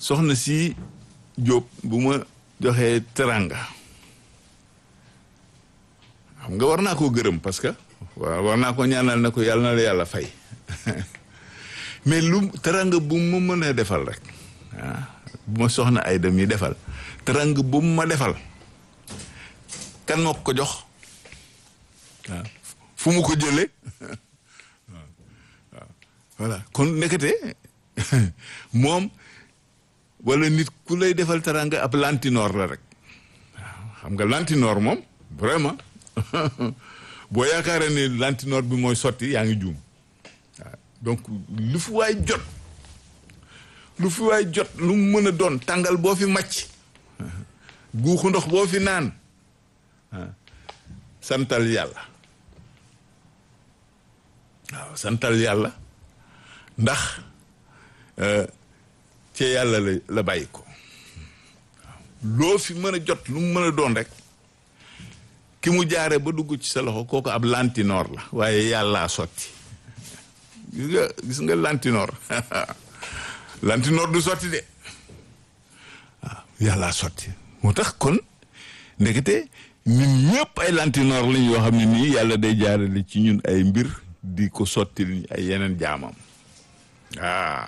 soxna si Jóob bu ma joxee teranga xam nga war naa koo gërëm parce que waaw war naa ko ñaanal ne ko yàlla na la yàlla fay mais lu teranga bu ma mën a defal rek ah bu ma soxna ay dem yi defal teranga bu ma defal kan moo ko jox waaw fu mu ko jëlee waaw waaw voilà kon nekkate moom wala nit ku lay defal teranga ab lantinoor la rek waaw xam nga lantinoor moom vraiment boo yaakaaree ne lantinoor bi mooy sotti yaa ngi juum waaw donc lu fi waay jot lu fi waay jot lu mu mën a doon tàngal boo fi màcc guuxu ndox boo fi naan santal yàlla waaw santal yàlla ndax ci yàlla la la bàyyi ko loo fi mën a jot lu mu mën a doon rek ki mu jaare ba dugg ci sa loxo kooku ab lantinoor la waaye yàllaa sotti gis nga gis nga lantinoor lantinoor du sotti de waaw yàllaa sotti moo tax kon ndekete ñun ñëpp ay lantinoor lañ yoo xam ne nii yàlla day jaarale ci ñun ay mbir di ko sotti ay yeneen jaamam ah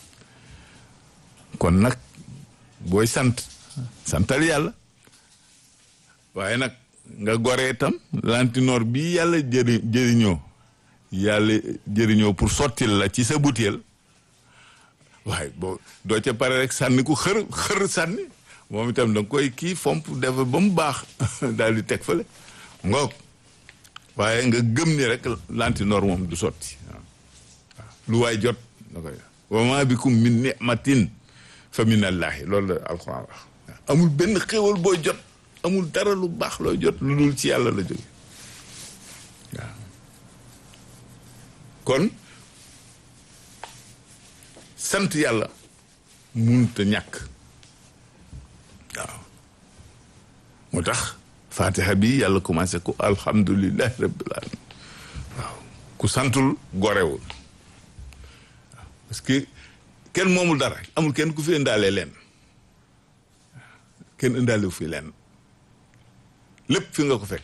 kon nag booy sant santal yàlla waaye nag nga goree itam lantinoor bi yàlla jëri jëriñoo yàlla jëriñoo pour sottil la ci sa butéel waaye boo doo ca pare rek sànni ku xër xër sànni moom itam da nga koy kii fomp def ba mu baax daal di teg fële ngoog waaye nga gëm ni rek lantinoor moom du sotti waaw lu waay jot da koy wa ma bikum min ni'matin fa min allahi loolu la alxuraan wax amul benn xéwal booy jot amul dara lu baax looy jot lu dul ci yàlla la jóge waaw kon sant yàlla munta ñàkk waaw moo tax fatiha bi yàlla commencé ko alhamdulillahi rabbil alamin waaw ku santul gorewul waaw parce que kenn moomul dara amul kenn ku fi indaalee leen kenn indaalewu fi leen lépp fi nga ko fekk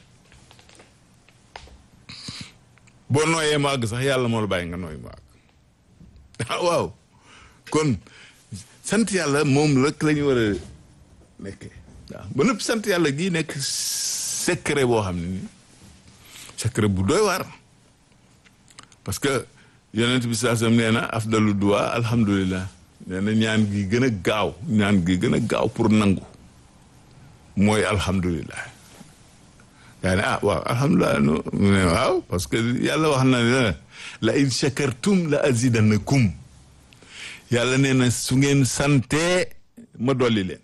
boo nooyee mu àgg sax yàlla moo la bàyyi nga nooy mu àgg ah waaw kon sant yàlla moom rek la ñu war a nekkee waaw ba nëpp sant yàlla gii nekk secret boo xam ne nii secret bu doy waar parce que yonent bi saa sam nee na afdalu duwa alhamdulilah nee na ñaan gi gën a gaaw ñaan gi gën a gaaw pour nangu mooy alhamdulilah yaa ne ah waaw alhamdulilah no mu ne waaw parce que yàlla wax na ne la in shakartum la azidanakum yàlla nee na su ngeen santee ma dolli leen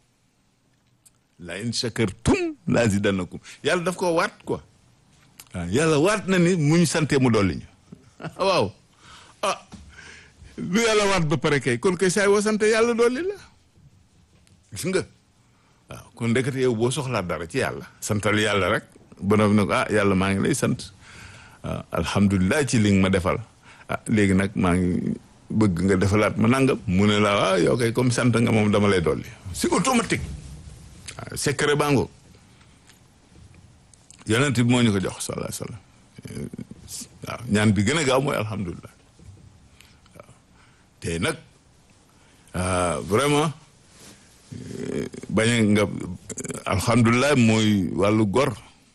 la in shakartum la azidanakum yàlla daf ko waat quoi waaw yàlla waat na ni mu ñu santee mu dolli ñu waaw ah lu yàlla waat ba pare kay kon kay saay woo sant yàlla dolli la gis nga waaw kon ndekete yow boo soxlaa dara ci yàlla santal yàlla rek ba ne ko ah yàlla maa ngi lay sant waaw alhamdulilah ci li nga ma defal ah léegi nag maa ngi bëgg nga defalaat ma nangam mu ne la waaw yow kay comme sant nga moom dama lay dolli c'est automatique waaw secret bango yonent bi moo ñu ko jox sallallahu alayhi wasallam waaw ñaan bi gën a gaaw mooy alhamdulilah waaw te nag vraiment bañ nga alhamdulilah mooy wàllu gor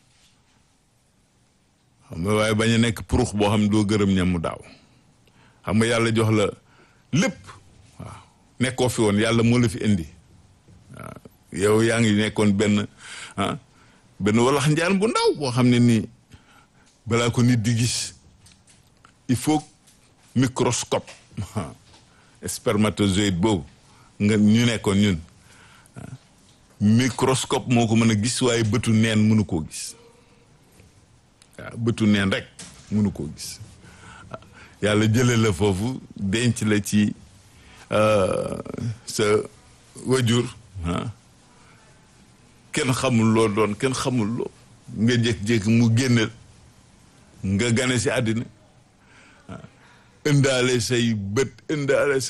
xam nga waaye bañ a nekk purux boo xam ne doo gërëm ñam mu daaw xam nga yàlla jox la lépp waaw nekkoo fi woon yàlla moo la fi indi waaw yow yaa ngi nekkoon benn ah benn walax njaan bu ndaw boo xam ne nii balaa ko nit di gis il faut microscope spermatozoïde boobu nga ñu nekkoon ñun microscope moo ko mën a gis waaye bëtu neen mënu koo gis waaw bëtu neen rek mënu koo gis yàlla jële la foofu denc la ci sa wajur kenn xamul loo doon kenn xamul loo nga jékki-jékki mu génne nga gane si àddina indaale say bët indaale